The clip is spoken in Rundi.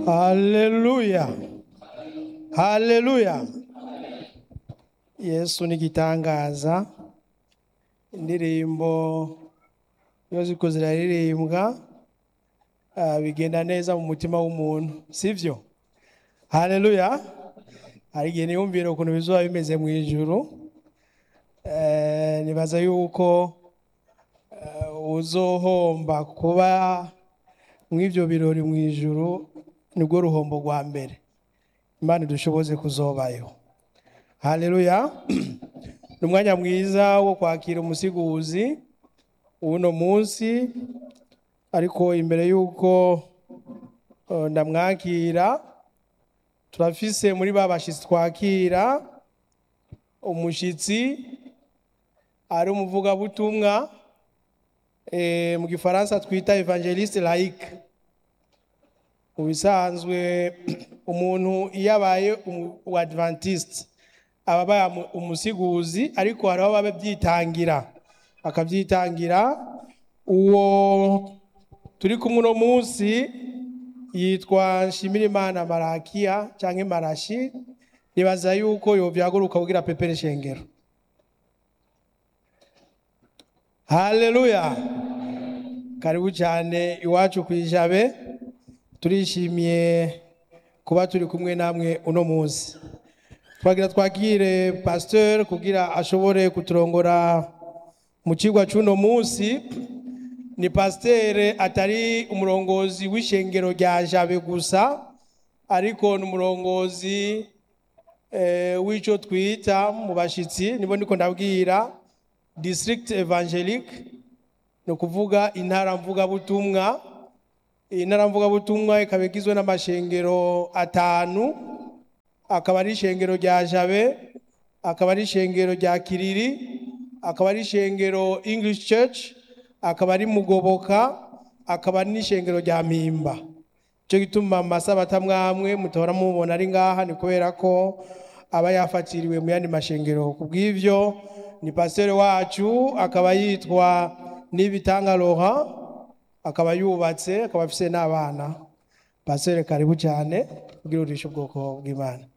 haleluya haleluya yesu ni igitangaza indirimbo iyo ziko ziraririmbwa ah, bigenda neza mu mutima w'umuntu sivyo haleluya hari igihe niyumvira ukuntu bizoba bimeze mu ijuru Eh, nibaza yuko eh, uzohomba kuba mw'ivyo birori mu ijuru nibwo ruhombo rwa mbere imana dushoboze kuzobayo haleluya ni umwanya mwiza wo kwakira umusiguzi w'uno munsi ariko imbere y'uko eh, ndamwakira turafise muri ba bashitsi twakira umushitsi ari umuvugabutumwa eh, mu gifaransa twita evangeliste laïque mu bisanzwe umuntu iyo abaye uwadventiste aba abaye umu- umusiguzi ariko hari aho baba byitangira akabyitangira uwo turi kumwe uno munsi yitwa nshimirimana marakiya cyangwa marashi nibaza yuko yovyaguruka kugira pepere shengero haleluya karibu cyane iwacu ku ijabe turishimiye kuba turi kumwe namwe uno munsi twagira twakire pasteur kugira ashobore kuturongora mu kigwa cy'uno munsi ni pasteur atari umurongozi w'ishengero rya jabe gusa ariko ni umurongozi eh, w'ico twita mu bashitsi nibo ndiko ndabwira district evangelique ni ukuvuga intara mvugabutumwa iyi ntara mvugabutumwa ikaba igizwe n'amashengero atanu akaba ari ishengero rya jabe akaba ari ishengero rya kiriri akaba ari ishengero english church akaba ari mugoboka akaba ari n'ishengero rya mpimba cyo gituma mu masabata mwamwe mutora mubona ari ngaha ni kubera ko aba yafatiriwe mu yandi mashengero ku bw'ivyo ni pasiteri wacu akaba yitwa nibitanga Laurent akaba yubatse akaba afise n'abana pasiteri karibu cyane kugira urishe ubwoko bw'imana